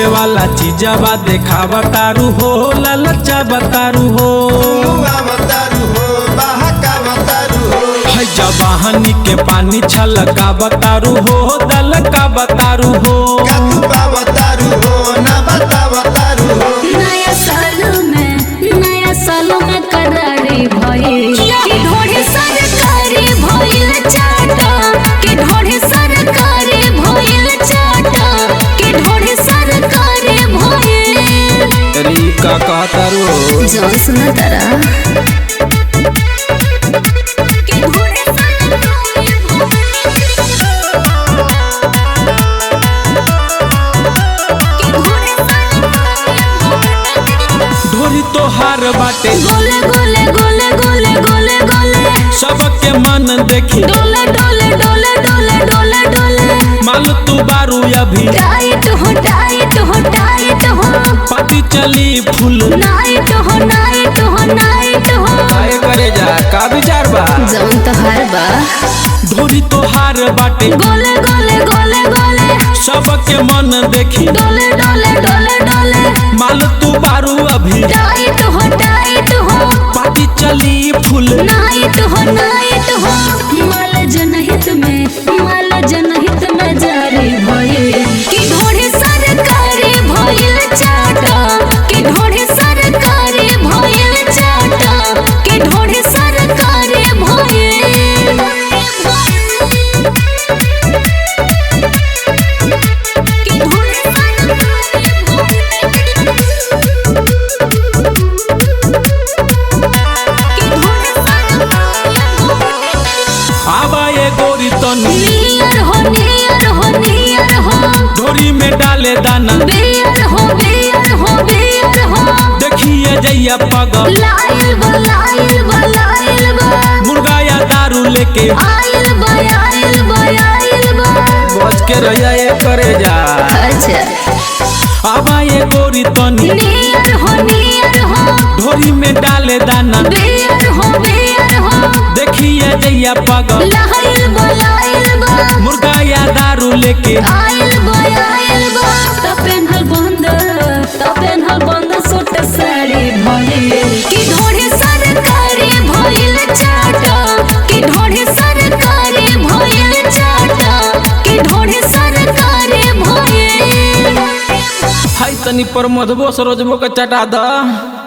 वाला चीजवा देखावा तारू हो ललचा बतारू हो है जवाहनी के पानी छलका बतारू हो दलका बतारू हो नया साल में नया साल में करारी भइल कि ढोढ़े सरकारी भइल चाटा कि ढोढ़े सरकारी भइल चाटा कि ढोढ़े सरकारी भइल री का कहतारू जो सुना तारा कि ढोढ़े सरकारी कि ढोढ़े सरकारी ढोरी तोहार बाटे गोले गोले गोले गोले गोले गोले सबके मन देखी डोले डोले डोले डोले डोले डोले माल तू बारू अभी टाइट हो टाइट हो टाइट हो पति चली फूल नाइट हो नाइट हो नाइट हो काहे करे जा का विचार बा जौन तो हर बा ढोरी तोहार बाटे गोले गोले गोले गोले सबके मन देखी डोले डोले डोले डोले माल तू बारू अभी टाइट हो टाइट हो पाती चली फूल नाइट हो नाइट हो माल जनहित में माल जनहित में जारी भइल कि ढोढ़े सरकारी भइल चाटा कि ढोढ़े सरकारी भइल चाटा कि ढोढ़े सरकारी भइल कि ढोढ़े आवा ये गोरी तनी नियर हो नियर हो नियर हो ढोरी में डाले दाना बेयर हो बेयर हो बेयर हो देखिए जैया पगल लाइल बा लाइल बा लाइल बा मुर्गा या दारू लेके आइल बा आइल बा आइल बा बच के रहिया ये करे जा अच्छा आवा ये गोरी तनी नियर हो नियर हो ढोरी में डाले दाना बेयर हो बेयर हो देखिए जैया पगल लाइल बा लाइल बा मुर्गा या दारू लेके आइल बा आइल बा त पेन्हल बंद त पेन्हल बंद सूट साड़ी भइल कि ढोढ़े सरकारी भइल चाटा कि ढोढ़े सरकारी भइल चाटा कि ढोढ़े सरकारी भइल हाय तनी पर मधबो सरोजबो के चटा द